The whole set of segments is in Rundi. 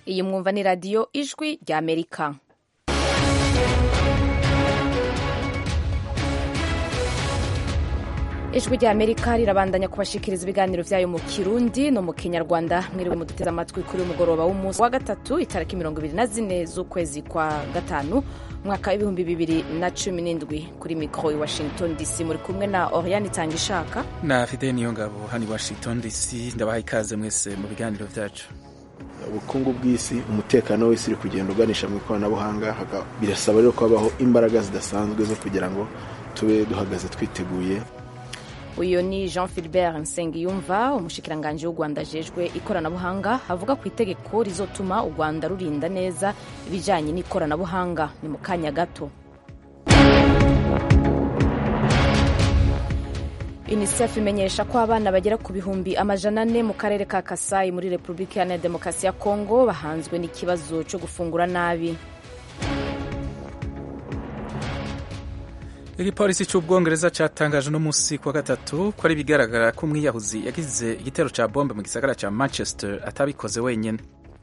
iyi mwumva ni radiyo ijwi rya amerika ijwi rya amerika rirabandanya kubashikiriza ibiganiro vyayo mu kirundi no mu kinyarwanda mwiriwe muduteze amatwi kuri umugoroba w'umunsi wa gatatu itariki mirongo ibiri na zine z'ukwezi kwa gatanu umwaka w'ibihumbi bibiri na cumi n'indwi kuri mikoro i washington dc muri kumwe na oriane itanga ishaka na fide niyo ngabo hano i washington dc ndabaha ikaze mwese mu biganiro vyacu ubukungu bw'isi umutekano w'isi uri kugenda uganisha mu ikoranabuhanga birasaba rero ko habaho imbaraga zidasanzwe zo kugira ngo tube duhagaze twiteguye uyu ni jean philbert nsengiyumva umushikiranganji w'u rwanda ajejwe ikoranabuhanga avuga ku itegeko rizotuma u rwanda rurinda neza ibijyanye n'ikoranabuhanga ni mu kanya gato unicef imenyesha ko abana bagera ku bihumbi amajana ane mu karere ka kasayi muri repubulika iharanira demokarasi ya kongo bahanzwe n'ikibazo cyo gufungura nabi igipolisi cy'ubwongereza cyatangaje uno munsi kuwa gatatu ko ari bigaragara ko umwiyahuzi yagize igitero cya bombe mu gisagara cya manchester atabikoze wenyine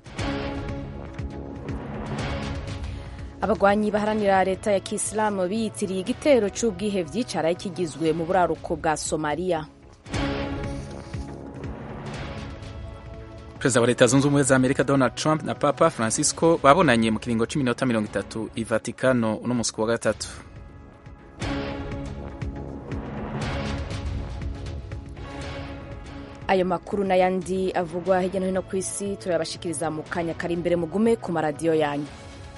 abagwanyi baharanira leta ya kisilamu biyitiriye igitero cy'ubwihevyi caraye kigizwe mu buraruko bwa somaliya perezida wa leta zunze ubumwe za amerika donald trump na papa francisco babonanye mu kiringo cy'iminota mirongo itatu i vatikano uno munsi kuwa gatatu ayo makuru n'ayandi avugwa hirya no hino ku isi turayabashikiriza mu kanya kari imbere mugume ku maradiyo yanyu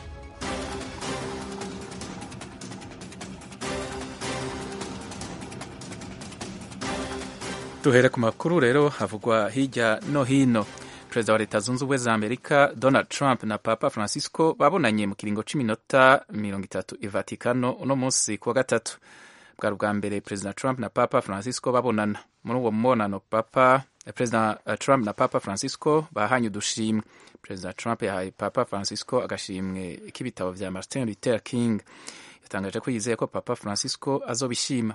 duhere ku makuru rero havugwa hirya no hino perezida wa leta zunze ubumwe za amerika donald trump na papa francisco babonanye mu kiringo cy'iminota mirongo itatu i vatikano uno munsi kuwa gatatu bwari ubwa mbere perezida trump na papa francisco babonana muri uwo mubonano papa perezida trump na papa francisco bahanye udushimwe perezida trump yahaye papa francisco agashimwe k'ibitabo vya martin luther king yatangaje ko yizeye ko papa francisco azobishima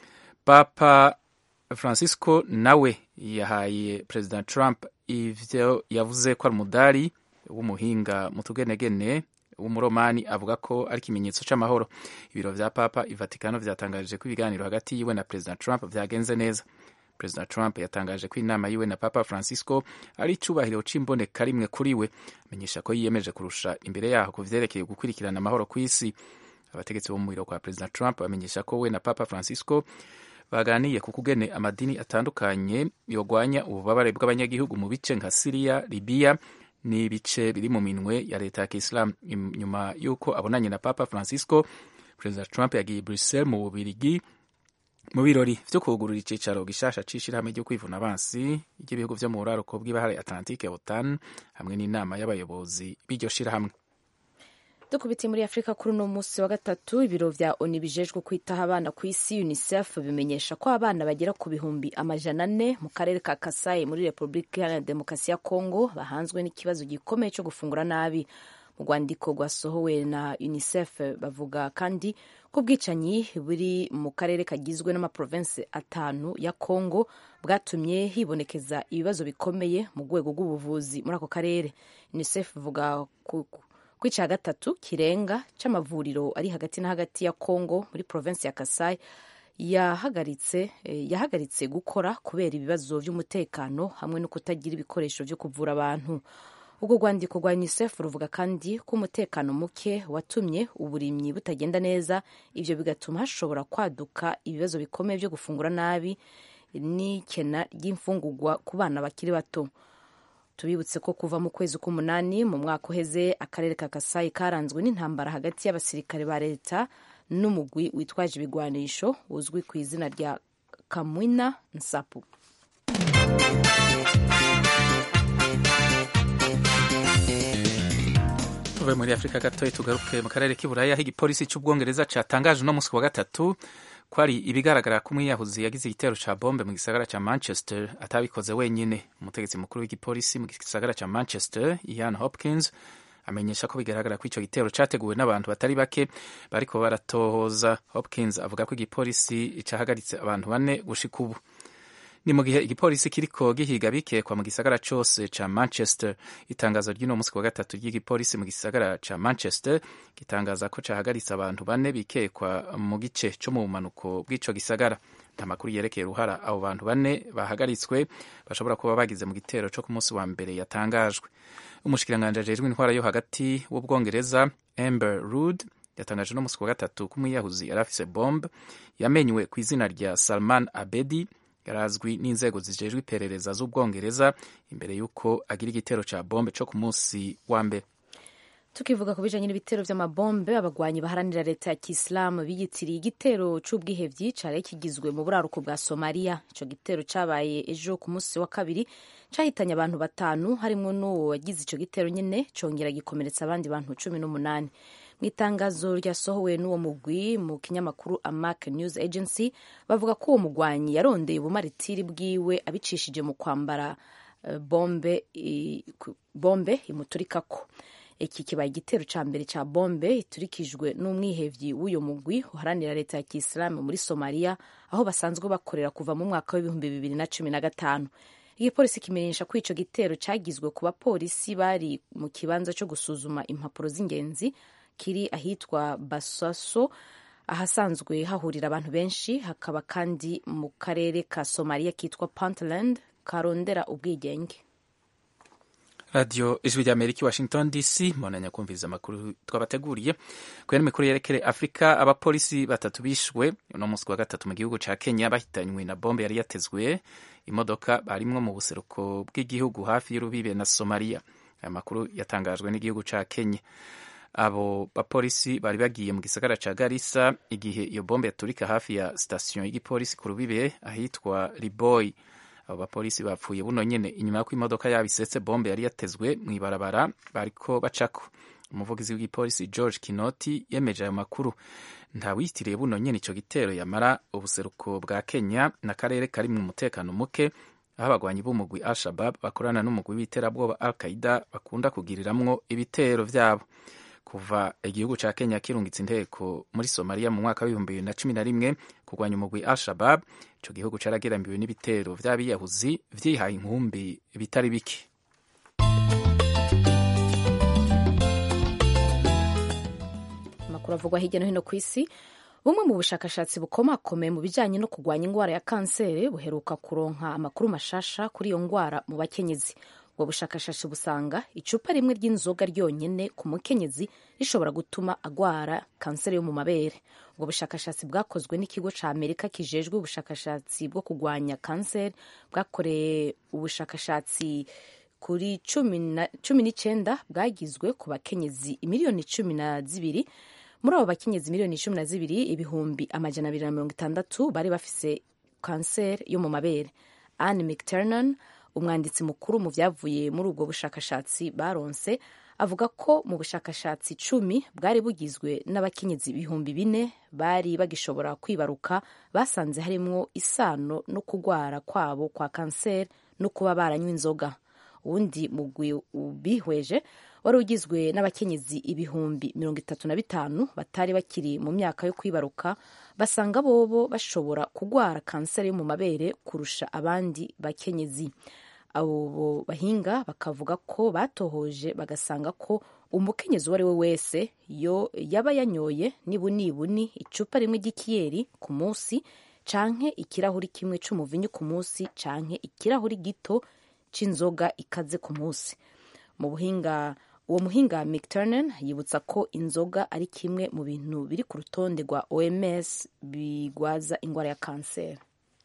papa francisco nawe yahaye perezida trump ivyo yavuze ko ari umudari w'umuhinga mu tugenegene w'umuromani avuga ko ari ikimenyetso cy'amahoro ibiro vya papa i vatikano vyatangaje ko ibiganiro hagati yiwe na perezida trump vyagenze neza perezida trump yatangaje ko inama yiwe na papa francisco ari icubahiro c'imboneka rimwe kuri we amenyesha ko yiyemeje kurusha imbere yaho ku vyerekeye gukurikirana amahoro ku isi abategetsi bo mu biro kwa perezida trump bamenyesha ko we na papa francisco baganiye ku kugene amadini atandukanye yogwanya ububabare bw'abanyagihugu mu bice nka siriya libiya n'ibice biri mu minwe ya leta ya kisilamu nyuma y'uko abonanye na papa francisco perezida trump yagiye bruxelles mu bubirigi mu birori vyo kugurura icicaro gishasha c'ishirahamwe ryo kwivuna abansi ry'ibihugu vyo mu buraruko bw'ibahari atlantique otan hamwe n'inama y'abayobozi b'iryo shirahamwe dukubitiye muri afurika kuri uno munsi wa gatatu ibiro vya oni bijejwe kwitaho abana ku isi unicef bimenyesha ko abana bagera ku bihumbi amajana ane mu karere ka kasayi muri repubulika iharanira demokarasi ya kongo bahanzwe n'ikibazo gikomeye cyo gufungura nabi mu rwandiko rwasohowe na unicef bavuga kandi ko ubwicanyi buri mu karere kagizwe n'amaprovensi atanu ya kongo bwatumye hibonekeza ibibazo bikomeye mu rwego rw'ubuvuzi muri ako karere unicef ivuga ku ku cya gatatu kirenga cy'amavuriro ari hagati na hagati ya Congo muri provinsi ya Kasai yahagaritse yahagaritse gukora kubera ibibazo by'umutekano hamwe no kutagira ibikoresho byo kuvura abantu ubwo rwandiko rwa UNICEF ruvuga kandi ko umutekano muke watumye uburimyi butagenda neza ibyo bigatuma hashobora kwaduka ibibazo bikomeye byo gufungura nabi n'ikena ry'imfungurwa ku bana bakiri bato tubibutse ko kuva mu kwezi k'umunani mu mwaka uheze akarere ka kasayi karanzwe n'intambara hagati y'abasirikare ba leta n'umugwi witwaje ibigwanisho uzwi ku izina rya kamwina nsapu tuve muri afurika gatoya tugaruke mu karere k'iburaya aho igipolisi cy'ubwongereza cyatangaje uno munsi wa gatatu ko ari ibigaragara ko umwiyahuzi yagize igitero cya bombe mu gisagara cya manchester atabikoze wenyine umutegetsi mukuru w'igipolisi mu gisagara cya manchester ian hopkins amenyesha ko bigaragara ko icyo gitero cyateguwe n'abantu batari bake bariko baratohoza hopkins avuga ko igipolisi cyahagaritse abantu bane gushika ubu ni mu gihe igipolisi kiriko gihiga bikekwa mu gisagara cose ca manchester itangazo ry'uno munsi wa gatatu ry'igipolisi mu gisagara ca manchester gitangaza ko cahagaritse abantu bane bikekwa mu gice co mu bumanuko bw'ico gisagara nta makuru yerekeye uruhara abo bantu bane bahagaritswe bashobora kuba bagize mu gitero co ku munsi wa mbere yatangajwe umushikiranganji ajejwe intwara yo hagati w'ubwongereza amber rude yatangaje no munsi wa gatatu ko umwiyahuzi yari afise bombe yamenywe ku izina rya salman abedi yarazwi n'inzego zijejwe iperereza z'ubwongereza imbere y'uko agira igitero ca bombe co ku munsi wa mbere tukivuga ku bijanye n'ibitero vy'amabombe abagwanyi baharanira leta ya kisilamu biyitiriye igitero c'ubwihevyi cari kigizwe mu buraruko bwa somaliya ico gitero cabaye ejo ku munsi wa kabiri cahitanye abantu batanu harimwo n'uwo wagize ico gitero nyene congera gikomeretsa abandi bantu cumi n'umunani mu itangazo ryasohowe n'uwo mugwi mu kinyamakuru amak news agency bavuga ko uwo mugwanyi yarondeye ubumaritiri bwiwe abicishije mu kwambara uh, bombe, i, bombe imuturikako iki kibaye igitero ca mbere ca bombe iturikijwe n'umwihevyi w'uyo mugwi uharanira leta ya kisilamu muri somaliya aho basanzwe bakorera kuva mu mwaka w'ibihumbi bibiri na cumi na gatanu igipolisi kimenyesha ko ico gitero cagizwe ku bapolisi bari mu kibanza co gusuzuma impapuro z'ingenzi kiri ahitwa basaso ahasanzwe hahurira abantu benshi hakaba kandi mu karere ka somaliya kitwa puntland karondera ubwigenge radiyo ijwi rya amerika washington dc mbonanya kumviriza amakuru twabateguriye kubera imikuru yerekere afurika abapolisi batatu bishwe uno munsi wa gatatu mu gihugu ca kenya bahitanywe na bombe yari yatezwe imodoka barimwo mu buseruko bw'igihugu hafi y'urubibe na somaliya aya makuru yatangajwe n'igihugu ca kenya abo bapolisi bari bagiye mu gisagara ca garisa igihe iyo bombe yaturika hafi ya sitasiyo y'igipolisi ku rubibe ahitwa liboy abo bapolisi bapfuye buno nyene inyuma y'uko imodoka yabo isetse bombe yari yatezwe mw'ibarabara bariko bacako umuvugizi w'igipolisi george kinoti yemeje ayo makuru ntawitiriye buno nyene ico gitero yamara ubuseruko bwa kenya n'akarere kari mu mutekano muke aho abagwanyi b'umugwi al shabab bakorana n'umugwi w'iterabwoba al qaida bakunda kugiriramwo ibitero vyabo kuva igihugu ca kenya kirungitse inteko muri somaliya mu mwaka w'ibihumbi bibiri na cumi na rimwe kurwanya umugwi al shabab ico gihugu carageramiwe n'ibitero vy'abiyahuzi vyihaye inkumbi bitari bike amakuru avugwa hirya no hino ku isi bumwe mu bushakashatsi bukomakomeye mu bijyanye no kurwanya indwara ya kanseri buheruka kuronka amakuru mashasha kuri iyo ndwara mu bakenyezi ubwo bushakashatsi busanga icupa rimwe ry'inzoga ryonyine ku mukenyezi rishobora gutuma agwara kanseri yo mu mabere ubwo bushakashatsi bwakozwe n'ikigo cya amerika kijejwe ubushakashatsi bwo kurwanya kanseri bwakoreye ubushakashatsi kuri cumi n'icyenda bwagizwe ku bakenyezi miliyoni cumi na zibiri muri abo bakenyezi miliyoni cumi na zibiri ibihumbi amajana abiri na mirongo itandatu bari bafise kanseri yo mu mabere anne mcternan umwanditsi mukuru mu byavuye muri ubwo bushakashatsi baronse avuga ko mu bushakashatsi icumi bwari bugizwe n'abakenyezi ibihumbi bine bari bagishobora kwibaruka basanze harimwo isano no kugwara kwabo kwa kanseri no kuba baranywa inzoga uwundi mugwi ubihweje wari ugizwe n'abakenyezi ibihumbi mirongo itatu na bitanu batari bakiri mu myaka yo kwibaruka basanga bobo bashobora kugwara kanseri yo mu mabere kurusha abandi bakenyezi abo bahinga bakavuga ko batohoje bagasanga ko umukenyezi uwo ari we wese yo yaba yanyoye nibunibuni icupa rimwe ry'ikiyeri ku munsi canke ikirahuri kimwe c'umuvinyu ku munsi canke ikirahuri gito c'inzoga ikaze ku munsi mu buhinga uwo muhinga mcturnan yibutsa ko inzoga ari kimwe mu bintu biri ku rutonde rwa oms bigwaza indwara ya kanseri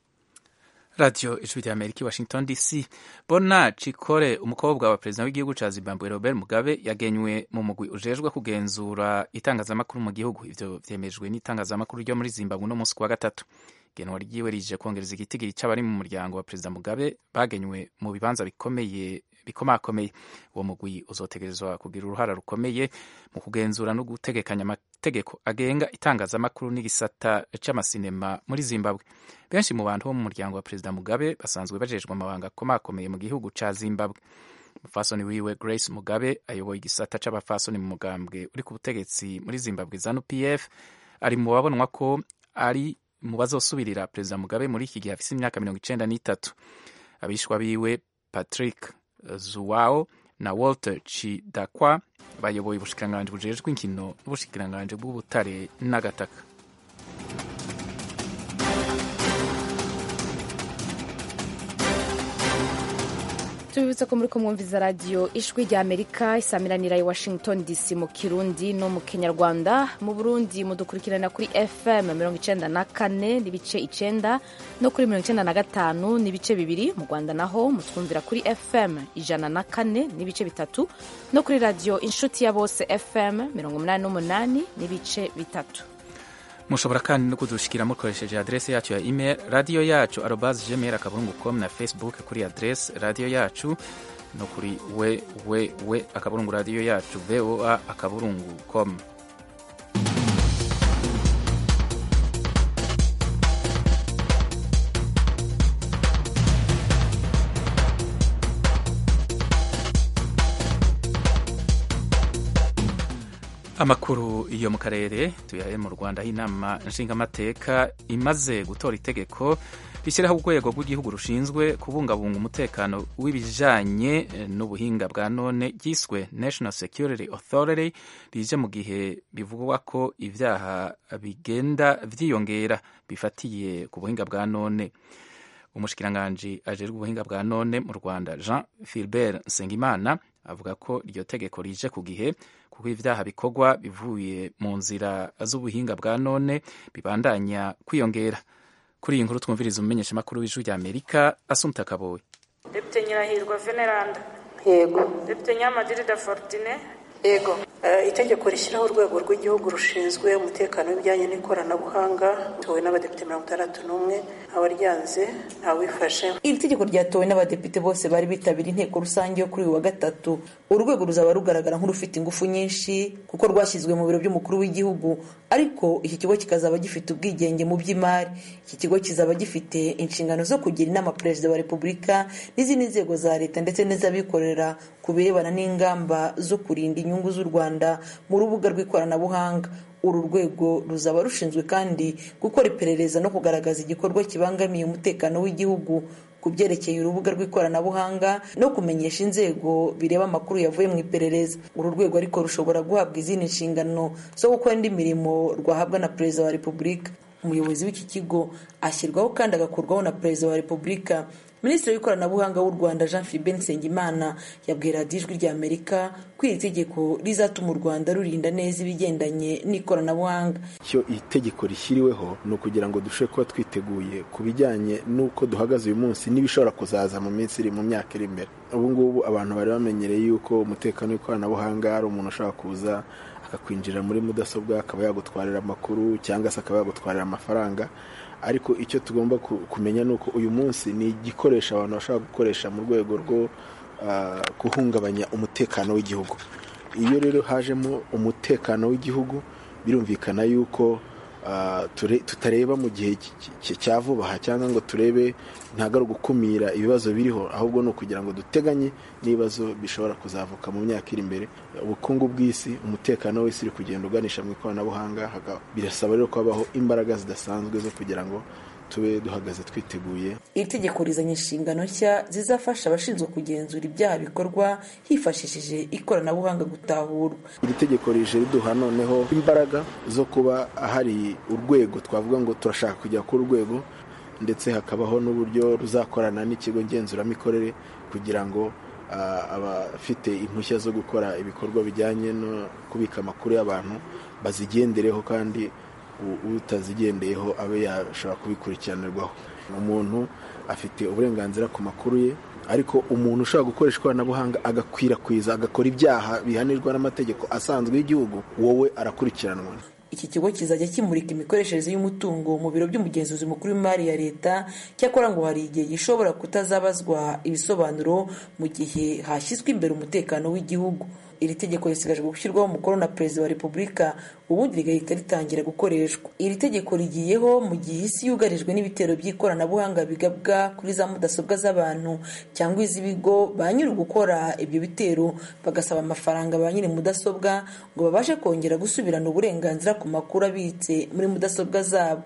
radiyo ijwi rya amerika washington dc bona cikore umukobwa wa perezida w'igihugu ca zimbabwe robert mugabe yagenywe mu mugwi ujejwe kugenzura itangazamakuru mu gihugu ivyo vyemejwe n'itangazamakuru ryo muri zimbabwe uno munsi kuwa gatatu igenwa ryiwe rije kongereza igitigiri c'abari mu muryango wa perezida mugabe bagenywe mu bibanza bikomeye bikomakomeye uwo mugwi uzotegerezwa kugira uruhara rukomeye mu kugenzura no gutegekanya amategeko agenga itangazamakuru n'igisata c'amasinema muri zimbabwe benshi mu bantu bo mu muryango wa perezida mugabe basanzwe bajejwe amabanga akomakomeye mu gihugu ca zimbabwe umufasoni wiwe grace mugabe ayoboye igisata c'abafasoni mu mugambwe uri ku butegetsi muri zimbabwe zanu pf ari mu babonwa ko ari mu bazosubirira perezida mugabe muri iki gihe afise imyaka mirongo icenda n'itatu abishwa biwe patrick zuwao na walter chidakwa bayoboye ubushikiranganji bujejwe inkino n'ubushikiranganji bw'ubutare n'agataka tubibutse ko muri kumwumviza radiyo ijwi rya amerika isamiranira i washington dc mu kirundi no mu kinyarwanda mu burundi mudukurikirana kuri fm mirongo icenda na kane n'ibice icenda no kuri mirongo icenda na gatanu n'ibice bibiri mu rwanda naho mutwumvira kuri fm ijana na kane n'ibice bitatu no kuri radiyo inshuti ya bose fm mirongo umunani n'umunani n'ibice bitatu mushobora kandi no kudushikira mukoresheje adrese yacu ya email radiyo yacu arobas gmail akaburungu com na facebook kuri adrese radiyo yacu no kuri www akaburungu radiyo yacu voa akaburungu com amakuru yo mu karere tuyahe mu rwanda aho inama nshingamateka imaze gutora itegeko rishyiraho urwego rw'igihugu rushinzwe kubungabunga umutekano w'ibijanye n'ubuhinga bwa none ryiswe national security authority rije mu gihe bivugwa ko ibyaha bigenda vyiyongera bifatiye ku buhinga bwa none umushikiranganji ajejwe ubuhinga bwa none mu rwanda jean philbert nsengimana avuga ko iryo tegeko rije ku gihe kuko ibyaha bikorwa bivuye mu nzira z'ubuhinga bwa none bibandanya kwiyongera kuri iyi nkuru twumviriza umumenyeshamakuru w'ijwi rya amerika asumta kaboye depite nyirahirwa veneranda yego depite nyamadirida fortine yego itegeko rishyiraho urwego rw'igihugu rushinzwe umutekano w'ibijyanye n'ikoranabuhanga tuwe n'abadepite mirongo itandatu n'umwe abaryanze ntawifashe iri tegeko ryatowe n'abadepite bose bari bitabiriye inteko rusange yo kuri uyu wa gatatu urwego ruzaba rugaragara nk'urufite ingufu nyinshi kuko rwashyizwe mu biro by'umukuru w'igihugu ariko iki kigo kikazaba gifite ubwigenge mu by'imari iki kigo kizaba gifite inshingano zo kugira inama perezida wa repubulika n'izindi nzego za leta ndetse n'iz'abikorera ku birebana n'ingamba zo kurinda inyungu z'u rwanda mu rubuga rw'ikoranabuhanga uru rwego ruzaba rushinzwe kandi gukora iperereza no kugaragaza igikorwa kibangamiye umutekano w'igihugu ku byerekeye urubuga rw'ikoranabuhanga no kumenyesha inzego bireba amakuru yavuye mu iperereza uru rwego ariko rushobora guhabwa izindi nshingano zo gukora indi mirimo rwahabwa na perezida wa repubulika umuyobozi w'iki kigo ashyirwaho kandi agakurwaho na perezida wa repubulika minisitiri w'ikoranabuhanga w'u rwanda jean philbert nsengimana yabwiye radiyo ijwi rya amerika ko iri tegeko rizatuma u rwanda rurinda neza ibigendanye n'ikoranabuhanga icyo iri tegeko rishyiriweho ni ukugira ngo dushobore kuba twiteguye ku bijyanye n'uko duhagaze uyu munsi n'ibishobora kuzaza mu minsi iri mu myaka iri imbere ubu ngubu abantu bari bamenyereye yuko umutekano w'ikoranabuhanga ari umuntu ushobora kuza akakwinjira muri mudasobwa akaba yagutwarira amakuru cyangwa se akaba yagutwarira amafaranga ariko icyo tugomba kumenya ni uko uyu munsi ni igikoresho abantu bashobora gukoresha mu rwego rwo guhungabanya umutekano w'igihugu iyo rero hajemo umutekano w'igihugu birumvikana yuko tutareba mu gihe cya vuba aha cyangwa ngo turebe ntabwo ari ugukumira ibibazo biriho ahubwo ni ukugira ngo duteganye n'ibibazo bishobora kuzavuka mu myaka iri imbere ubukungu bw'isi umutekano w'isi uri kugenda uganisha mu ikoranabuhanga birasaba rero ko habaho imbaraga zidasanzwe zo kugira ngo tube duhagaze twiteguye iri tegeko rizanye inshingano nshya zizafasha abashinzwe kugenzura ibyaha bikorwa hifashishije ikoranabuhanga gutahurwa iri tegeko rije riduha noneho imbaraga zo kuba hari urwego twavuga ngo turashaka kujya ku rwego ndetse hakabaho n'uburyo ruzakorana n'ikigo ngenzuramikorere kugira ngo abafite impushya zo gukora ibikorwa bijyanye no kubika amakuru y'abantu bazigendereho kandi utazigendeyeho abe yashobora kubikurikiranirwaho umuntu afite uburenganzira ku makuru ye ariko umuntu ushobora gukoresha ikoranabuhanga agakwirakwiza agakora ibyaha bihanirwa n'amategeko asanzwe y'igihugu wowe arakurikiranwa iki kigo kizajya kimurika imikoreshereze y'umutungo mu biro by'umugenzuzi mukuru w'imari ya leta cyakora ngo hari igihe gishobora kutazabazwa ibisobanuro mu gihe hashyizwe imbere umutekano w'igihugu iri tegeko risigajwe gushyirwaho umukono na perezida wa repubulika ubundi rigahita ritangira gukoreshwa iri tegeko rigiyeho mu gihe isi yugarijwe n'ibitero by'ikoranabuhanga bigabwa kuri za mudasobwa z'abantu cyangwa iz'ibigo ba nyiri gukora ibyo bitero bagasaba amafaranga ba nyiri mudasobwa ngo babashe kongera gusubirana uburenganzira ku makuru abitse muri mudasobwa zabo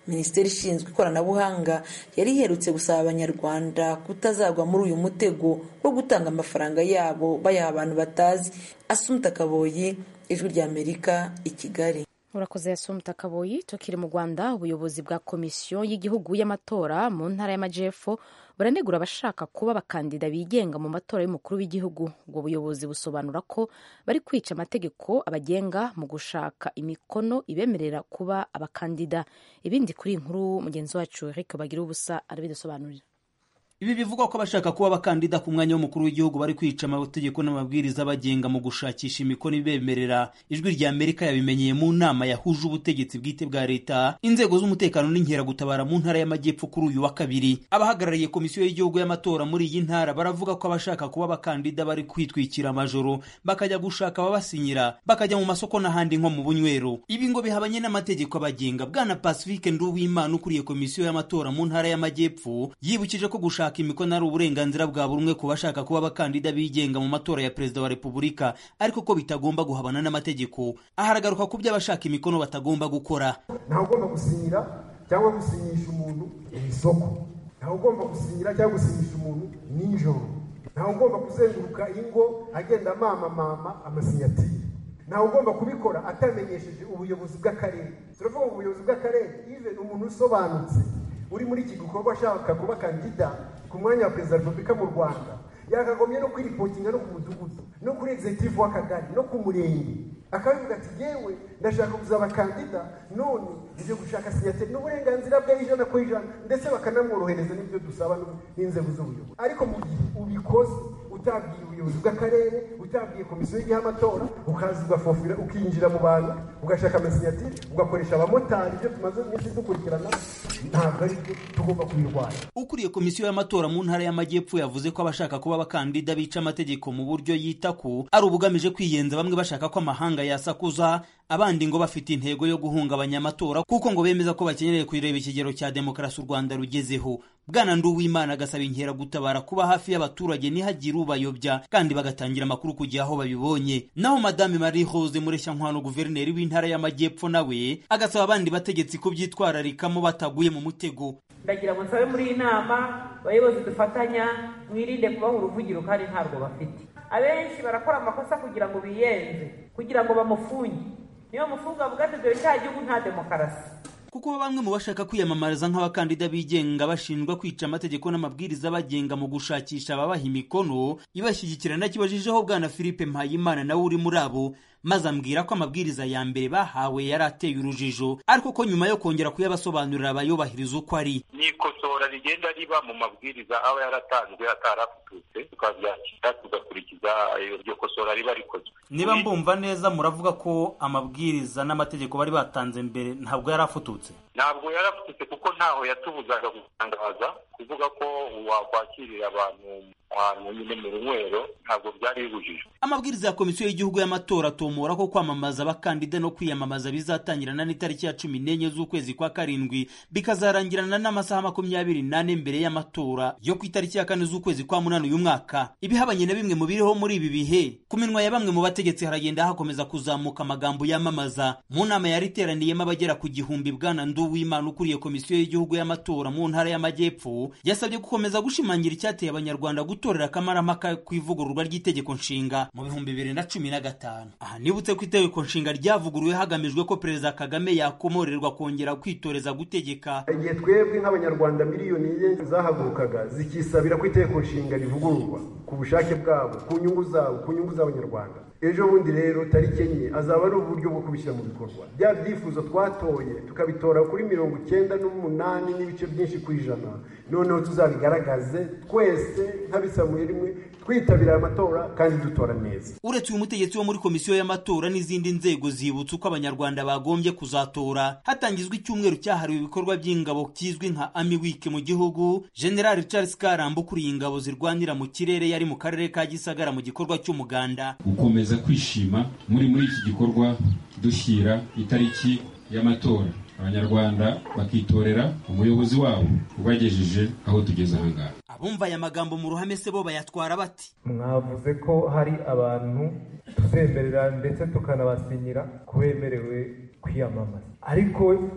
minisiteri ishinzwe ikoranabuhanga yari iherutse gusaba abanyarwanda kutazagwa muri uyu mutego wo gutanga amafaranga yabo bayaha abantu batazi asumta kaboyi ijwi ry'amerika i kigali urakoze yasumta kaboyi tukiri mu rwanda ubuyobozi bwa komisiyo y'igihugu y'amatora mu ntara y'amajyepfo buranegura abashaka kuba abakandida bigenga mu matora y'umukuru w'igihugu ubwo buyobozi busobanura ko bari kwica amategeko abagenga mu gushaka imikono ibemerera kuba abakandida ibindi kuri iyi nkuru mugenzi wacu Eric bagira ubusa arabidusobanurira ibi bivugwa ko abashaka kuba abakandida ku mwanya w'umukuru w'igihugu bari kwica amategeko n'amabwiriza abagenga mu gushakisha imikono ibemerera ijwi rya amerika yabimenyeye mu nama yahuje ubutegetsi bwite bwa leta inzego z'umutekano n'inkeragutabara mu ntara y'amajyepfo kuri uyu wa kabiri abahagarariye komisiyo y'igihugu y'amatora muri iyi ntara baravuga ko abashaka kuba abakandida bari kwitwikira amajoro bakajya gushaka ababasinyira bakajya mu masoko n'ahandi nko mu bunywero ibi ngo bihabanye n'amategeko abagenga bwana pacifique nduwimana ukuriye komisiyo y'amatora mu ntara y'amajyepfo yibukije ko gushaka gushaka imikono ari uburenganzira bwa buri umwe ku bashaka kuba abakandida bigenga mu matora ya perezida wa repubulika ariko ko bitagomba guhabana n'amategeko aharagaruka ku byo abashaka imikono batagomba gukora ntawe ugomba gusinyira cyangwa gusinyisha umuntu mu isoko ntawe ugomba gusinyira cyangwa gusinyisha umuntu nijoro ntawe ugomba kuzenguruka ingo agenda mama mama amasinyatire ntawe ugomba kubikora atamenyesheje ubuyobozi bw'akarere turavuga ngo ubuyobozi bw'akarere even umuntu usobanutse uri muri iki gikorwa ashaka kuba kandida ku mwanya wa perezida wa repubulika mu rwanda yakagombye no kwiripotinga no ku mudugudu no kuri executive w'akagari no ku murenge akabivuga ati yewe ndashaka kuzaba kandida none ibyo gushaka sinyateri n'uburenganzira bwe ijana ku ijana ndetse bakanamworohereza n'ibyo dusaba n'inzego z'ubuyobozi ariko mu gihe ubikoze utabwiye ubuyobozi bw'akarere utabwiye komisiyo y'igihe amatora ukaza ugafofira ukinjira mu bantu ugashaka amasinyatiri ugakoresha abamotari ibyo tumaze iminsi dukurikirana ntabwo ari byo tugomba kubirwanya ukuriye komisiyo y'amatora mu ntara y'amajyepfo yavuze ko abashaka kuba abakandida bica amategeko mu buryo yita ko ari ubugamije kwiyenza bamwe bashaka ko amahanga yasakuza abandi ngo bafite intego yo guhungabanya amatora kuko ngo bemeza ko bakenyereye kureba ikigero cya demokarasi u rwanda rugezeho bwana nduwimana agasaba inkeragutabara kuba hafi y'abaturage ntihagire ubayobya kandi bagatangira amakuru ku gihe aho babibonye naho madame marie rose mureshyankwano guverineri w'intara y'amajyepfo nawe agasaba abandi bategetsi kubyitwararikamo bataguye mu mutego ndagira ngo nsabe muri iyi nama abayobozi dufatanya mwirinde kubaha uruvugiro kandi ntabwo bafite abenshi barakora amakosa kugira ngo biyenze kugira ngo bamufunge niyo mufunga avuga ati dore cya gihugu nta demokarasi kuko bamwe mu bashaka kwiyamamariza nk'abakandida bigenga bashinjwa kwica amategeko n'amabwiriza bagenga mu gushakisha ababaha imikono ibashyigikira nakibajijeho bwana philippe mpayimana nawe uri muri abo maze ambwira ko amabwiriza ya mbere bahawe yari ateye urujijo ariko ko nyuma yo kongera kuyabasobanurira abayubahiriza uko ari ni ikosora rigenda riba mu mabwiriza aba yaratanzwe atarafututse tukabyakira tugakurikiza iryo kosora riba rikozwe niba mbumva neza muravuga ko amabwiriza n'amategeko bari batanze mbere ntabwo yari afututse ntabwo yarafututse kuko ntaho yatubuzaga gutangaza kuvuga ko wakwakirira abantu ahantu nyine mu runywero ntabwo byari bibujijwe amabwiriza ya komisiyo y'igihugu y'amatora atomora ko kwamamaza abakandida no kwiyamamaza bizatangirana n'itariki ya cumi n'enye z'ukwezi kwa karindwi bikazarangirana n'amasaha makumyabiri n'ane mbere y'amatora yo ku itariki ya kane z'ukwezi kwa munani uyu mwaka ibihabanye na bimwe mu biriho muri ibi bihe ku minwa ya bamwe mu bategetsi haragenda hakomeza kuzamuka amagambo yamamaza mu nama yari iteraniyemo abagera ku gihumbi bwana nduwimana ukuriye komisiyo y'igihugu y'amatora mu ntara y'amajyepfo yasabye gukomeza gushimangira icyateye abanyarwanda gutorera akamaramaka ku ivugururwa ry'itegeko nshinga mu bihumbi bibiri na cumi na gatanu aha nibutse ko itegeko nshinga ryavuguruwe hagamijwe ko perezida kagame yakomorerwa kongera kwitoreza gutegeka igihe twebwe nk'abanyarwanda miliyoni enye zahagurukaga zikisabira ko itegeko nshinga rivugururwa ku bushake bwabo ku nyungu zabo ku nyungu z'abanyarwanda ejo bundi rero tariki enye azaba ari uburyo bwo kubishyira mu bikorwa bya byifuzo twatoye tukabitora kuri mirongo icyenda n'umunani n'ibice byinshi ku ijana noneho tuzabigaragaze twese nk'abisamuye rimwe twitabira amatora kandi dutora neza uretse uyu mutegetsi wo muri komisiyo y'amatora n'izindi nzego zibutsa uko abanyarwanda bagombye kuzatora hatangizwa icyumweru cyahariwe ibikorwa by'ingabo kizwi nka ami wiki mu gihugu general charles karamba ukuriye ingabo zirwanira mu kirere yari mu karere ka gisagara mu gikorwa cy'umuganda gukomeza kwishima muri muri iki gikorwa dushyira itariki y'amatora abanyarwanda bakitorera umuyobozi wabo ubagejeje aho tugeze ahangaha abumva aya magambo mu ruhame se bo bayatwara bati mwavuze ko hari abantu tuzemerera ndetse tukanabasinyira ko bemerewe kwiyamamaza ariko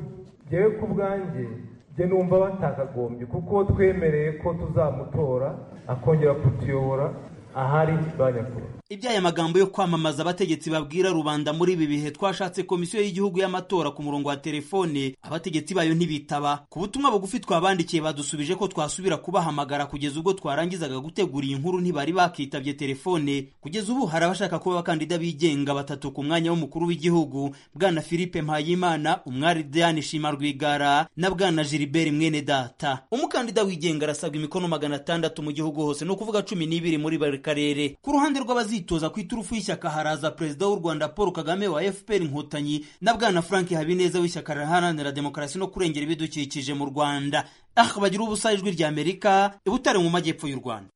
ngewe ku bwanjye njye numva batakagombye kuko twemereye ko tuzamutora akongera kutuyobora ahari ba nyakubahwa iby'aya magambo yo kwamamaza abategetsi babwira rubanda muri ibi bihe twashatse komisiyo y'igihugu y'amatora ku murongo wa telefone abategetsi bayo ntibitaba ku butumwa bugufi twabandikiye badusubije ko twasubira kubahamagara kugeza ubwo twarangizaga gutegura iyi nkuru ntibari bakitabye telefone kugeza ubu hari abashaka kuba abakandida bigenga batatu ku mwanya w'umukuru w'igihugu bwana philippe mpayimana umwari diane shima rwigara na bwana gilbert mwene data umukandida wigenga arasabwa imikono magana atandatu mu gihugu hose ni ukuvuga cumi n'ibiri muri buri karere ku ruhande rw'abazi bazitoza ku iturufu y'ishyaka haraza perezida w'u rwanda paul kagame wa fpr inkotanyi na bwana frank habineza w'ishyaka riharanira demokarasi no kurengera ibidukikije mu rwanda ah bagira ubusa ijwi rya amerika ibutare mu majyepfo y'u rwanda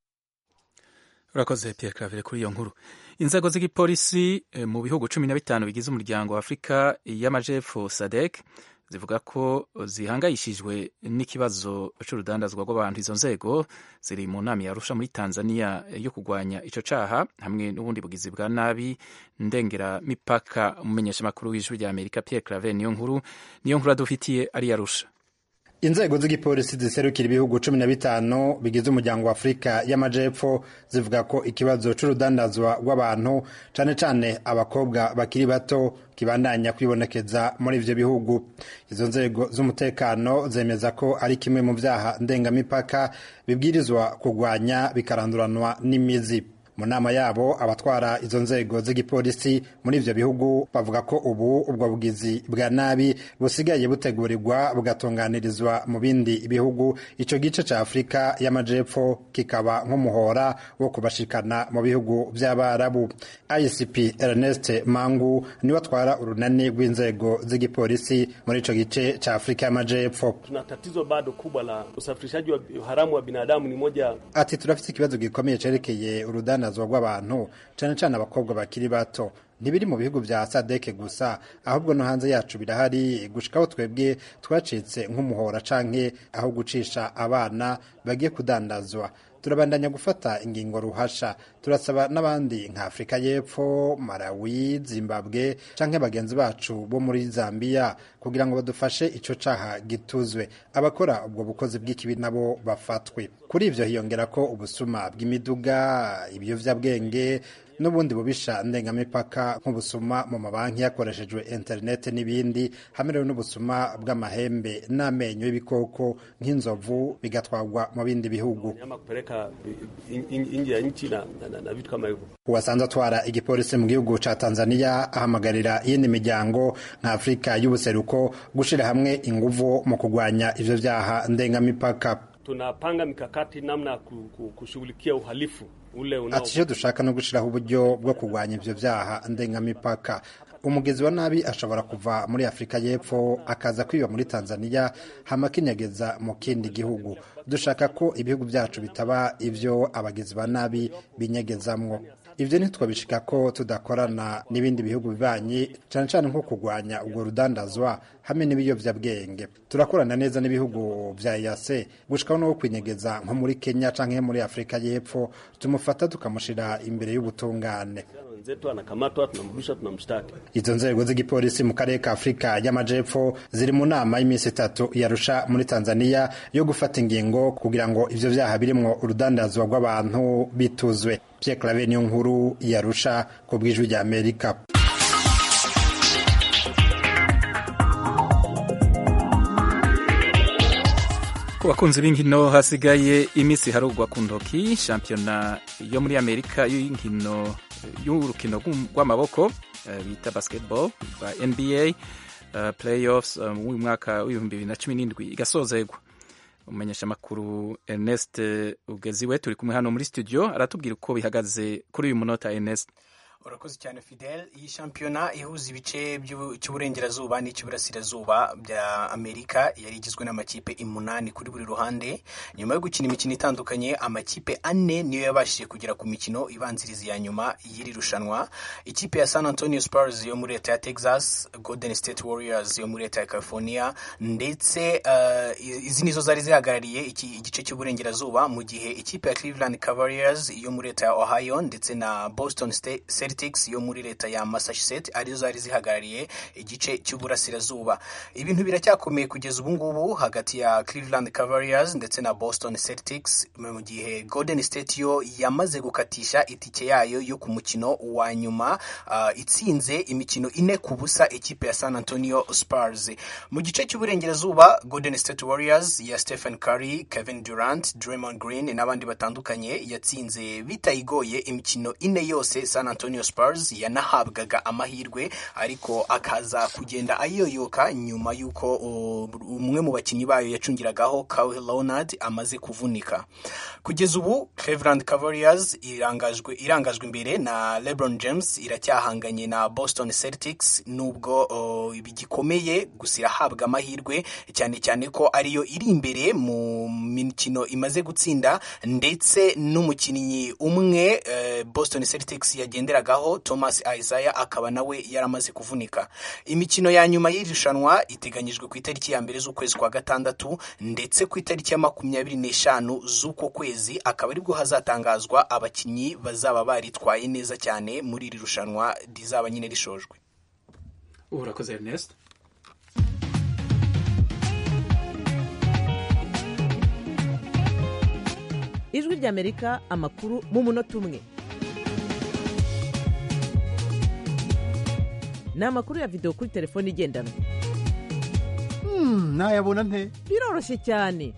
urakoze pierre cravere kuri iyo nkuru inzego z'igipolisi mu bihugu cumi na bitanu bigize umuryango wa afurika y'amajepfo sadek zivuga ko zihangayishijwe n'ikibazo cy'urudandazwa rw'abantu izo nzego ziri mu nama yarusha muri tanzania yo kurwanya icyo caha hamwe n'ubundi bugizi bwa nabi ndengera mipaka umumenyeshamakuru w'ijwi rya amerika pierre claver niyo nkuru niyo nkuru adufitiye ari yarusha inzego z'igipolisi ziserukira ibihugu cumi na bitanu bigize umuryango wa afurika y'amajepfo zivuga ko ikibazo c'urudandazwa rw'abantu cane cane abakobwa bakiri bato kibandanya kwibonekeza muri ivyo bihugu izo nzego z'umutekano zemeza ko ari kimwe mu vyaha ndengamipaka bibwirizwa kurwanya bikaranduranwa n'imizi mu nama yabo abatwara izo nzego z'igipolisi muri ivyo bihugu bavuga ko ubu ubwo bugizi bwa nabi busigaye butegurirwa bugatunganirizwa mu bindi bihugu ico gice ca afurika y'amajepfo kikaba nk'umuhora wo kubashikana mu bihugu vy'abarabu icp ernest mangu niwe atwara urunani rw'inzego z'igipolisi muri ico gice ca afurika y'amajepfo tuna tatizo bado kubwa la usafirishaji wa haramu wa binadamu ni moja ati turafite ikibazo gikomeye cerekeye urudandazwa rw'abantu cane cane abakobwa bakiri bato ntibiri mu bihugu vya sadeke gusa ahubwo no hanze yacu birahari gushikaho twebwe twacitse nk'umuhora canke aho gucisha abana bagiye kudandazwa turabandanya gufata ingingo ruhasha turasaba n'abandi nka afurika y'epfo malawi zimbabwe canke bagenzi bacu bo muri zambiya kugira ngo badufashe ico caha gituzwe abakora ubwo bukozi bw'ikibi nabo bafatwe kuri ivyo hiyongera ko ubusuma bw'imiduga ibiyovyabwenge n'ubundi bubisha ndengamipaka nk'ubusuma mu mabanki hakoreshejwe interineti n'ibindi hamwe rero n'ubusuma bw'amahembe n'amenyo y'ibikoko nk'inzovu bigatwarwa mu bindi bihugu uwasanze atwara igipolisi mu gihugu ca tanzania ahamagarira iyindi miryango nka afurika y'ubuseruko gushira hamwe inguvu mu kurwanya ivyo vyaha ndengamipaka tunapanga mikakati namna ya kushughulikia uhalifu ule unao ati icyo dushaka no gushyiraho uburyo bwo kurwanya ivyo vyaha ndengamipaka umugezi wa nabi ashobora kuva muri afurika y'epfo akaza kwiba muri tanzania hama akinyegeza mu kindi gihugu dushaka ko ibihugu byacu bitaba ivyo abagizi ba nabi binyegezamwo ivyo ntitwabishika ko tudakorana n'ibindi bihugu bibanyi cane cane nko kurwanya ubwo rudandazwa hamwe n'ibiyovyabwenge turakorana neza n'ibihugu vya yase gushikaho no kwinyegeza nko muri kenya canke muri afurika y'epfo tumufata tukamushira imbere y'ubutungane wenzetu anakamatwa, tunamrudisha, tunamshtaki. izo nzego z'igipolisi mu karere ka afurika y'amajepfo ziri mu nama y'iminsi itatu yarusha muri tanzania yo gufata ingingo kugira ngo ivyo vyaha birimwo urudandazwa rw'abantu bituzwe pierre clave niyo nkuru yarusha ku bw'ijwi rya amerika ku bakunzi b'inkino hasigaye iminsi harugwa ku ntoki shampiyona yo muri amerika y'inkino y'urukino rw'amaboko eh, bita basketball rwa nba uh, playoffs uh, mu mwaka w'ibihumbi bibiri na cumi n'indwi igasozegwa umumenyeshamakuru ernest ugeziwe turi kumwe hano muri studio aratubwira uko bihagaze kuri uyu munota ernest urakoze cyane fidel iyi shampiyona ihuza ibice cy'uburengerazuba n'icy'uburasirazuba bya amerika yari igizwe n'amakipe umunani kuri buri ruhande nyuma yo gukina imikino itandukanye amakipe ane niyo yabashije kugera ku mikino ibanziriza iya nyuma y'iri rushanwa ikipe ya san antonio spurs yo muri leta ya texas golden state warriors yo muri leta ya california ndetse uh, izi nizo zari zihagarariye iki igice cy'uburengerazuba mu gihe ikipe ya cleveland cavaliers yo muri leta ya ohio ndetse na boston state celtics yo muri leta ya massachusetts arizo zari zihagarariye igice cy'uburasirazuba ibintu biracyakomeye kugeza ubu ngubu hagati ya cleveland cavaliers ndetse na boston celtics mu gihe golden state yo yamaze gukatisha itike yayo yo ku mukino wa nyuma uh, itsinze imikino ine ku busa ikipe ya san antonio spurs mu gice cy'uburengerazuba golden state warriors ya stephen curry kevin durant draymond green n'abandi batandukanye yatsinze bitayigoye imikino ine yose san antonio spurs yanahabwaga amahirwe ariko akaza kugenda ayoyoka nyuma y'uko umwe mu bakinnyi bayo yacungiragaho Kawhi Leonard amaze kuvunika kugeza ubu Cleveland Cavaliers irangajwe irangajwe imbere na LeBron James iracyahanganye na Boston Celtics nubwo uh, bigikomeye gusa irahabwa amahirwe cyane cyane ko ariyo iri imbere mu mikino imaze gutsinda ndetse n'umukinnyi umwe uh, Boston Celtics yagenderagaho Thomas Isaiah akaba nawe yaramaze kuvunika imikino ya nyuma y'irushanwa iteganyijwe ku itariki ya mbere z'ukwezi kwa gatandatu ndetse ku itariki ya makumyabiri n'eshanu z'uko kwezi akaba aribwo hazatangazwa abakinnyi bazaba baritwaye neza cyane muri iri rushanwa rizaba nyine rishojwe urakoze Ernest ijwi ry'amerika amakuru mu munota umwe ni amakuru ya videwo kuri telefone igendanwa nayabona nte biroroshye cyane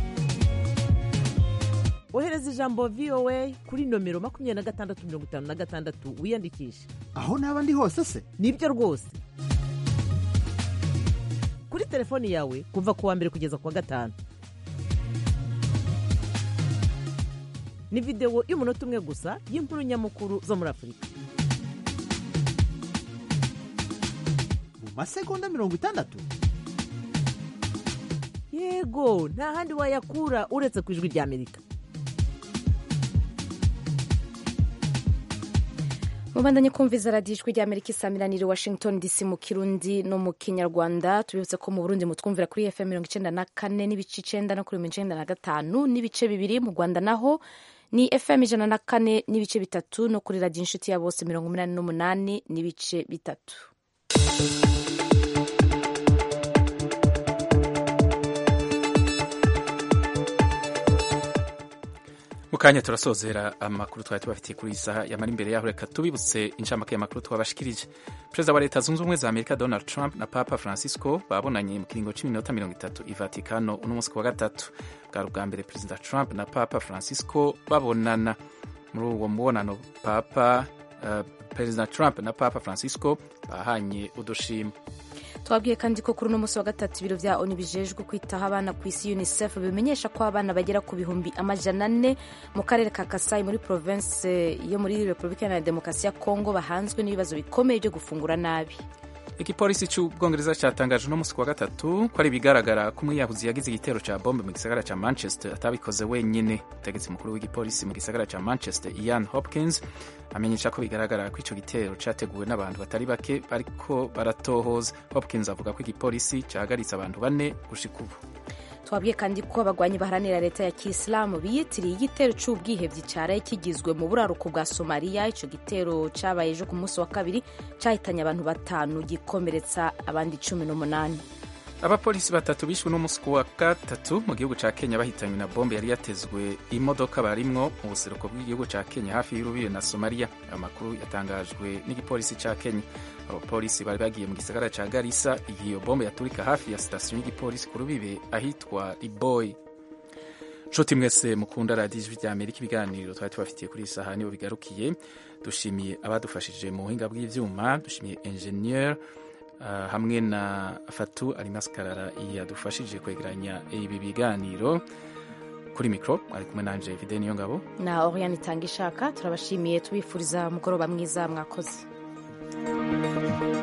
ohereza ijambo voa kuri nomero makumyabiri na gatandatu mirongo itanu na gatandatu wiyandikishe aho naba ndi hose se nibyo rwose kuri telefoni yawe kuva ku wa mbere kugeza ku wa gatanu ni videwo y'umunota umwe gusa y'inkuru nyamukuru zo muri afurika mu masegonda mirongo itandatu yego nta handi wayakura uretse ku ijwi ry'amerika mubandanye kumviza radiyo ijwi ry'amerika isamiraniye washington dc mu kirundi no mu kinyarwanda tubibutse ko mu burundi mutwumvira kuri fm mirongo icyenda na kane n'ibice icyenda no kuri mirongo icyenda na gatanu n'ibice bibiri mu rwanda naho ni fm ijana na kane n'ibice bitatu no kuri radiyo inshuti ya bose mirongo umunani n'umunani n'ibice bitatu mu kanya turasozera amakuru twari tubafitiye kuri iyi saha yamara imbere yaho reka tubibutse inshamake y'amakuru twabashikirije perezida wa leta zunze ubumwe za amerika donald trump na papa francisco babonanye mu kiringo cy'iminota mirongo itatu i vatikano uno munsi ku wa gatatu bwari ubwa mbere perezida trump na papa francisco babonana muri uwo mubonano papa uh, perezida trump na papa francisco bahanye udushima twabwiye kandi ko kuri uno munsi wa gatatu ibiro bya oni bijejwe kwitaho abana ku isi unicef bimenyesha ko abana bagera ku bihumbi amajana ane mu karere ka kasayi muri province yo muri repubulika iharanira demokarasi ya kongo bahanzwe n'ibibazo bikomeye byo gufungura nabi igipolisi cy'ubwongereza cyatangaje uno munsi ku wa gatatu ko ari ibigaragara ko umwiyahuzi yagize igitero cya bombe mu gisagara cya manchester atabikoze wenyine umutegetsi mukuru w'igipolisi mu gisagara cya manchester ian hopkins amenyesha ko bigaragara ko icyo gitero cyateguwe n'abantu batari bake bariko baratohoza hopkins avuga ko igipolisi cyahagaritse abantu bane gushika ubu twabwiye kandi ko abagwanyi baharanira leta ya kisilamu biyitiriye igitero cy'ubwihebyi cyaraye kigizwe mu buraruko bwa somaliya icyo gitero cyabaye ejo ku munsi wa kabiri cyahitanye abantu batanu gikomeretsa abandi cumi n'umunani abapolisi batatu bishwe n'umunsi ku wa gatatu mu gihugu cya kenya bahitanywe na bombe yari yatezwe imodoka barimwo mu buseruko bw'igihugu cya kenya hafi y'urubibe na somaliya ayo makuru yatangajwe n'igipolisi cya kenya abapolisi bari bagiye mu gisagara cya garisa igihe iyo bombe yaturika hafi ya sitasiyo y'igipolisi ku rubibe ahitwa riboyi nshuti mwese mukunda radiyo ijwi rya amerika ibiganiro twari tubafitiye kuri iyi saha nibo bigarukiye dushimiye abadufashije mu buhinga bw'ibyuma dushimiye enjeniyeri Uh, hamwe na fatu alimaskarara yadufashije kwegeranya ibi biganiro kuri mikoro ari kumwe nanje vide niyo ngabo na oriane itanga ishaka turabashimiye tubifuriza umugoroba mwiza mwakoze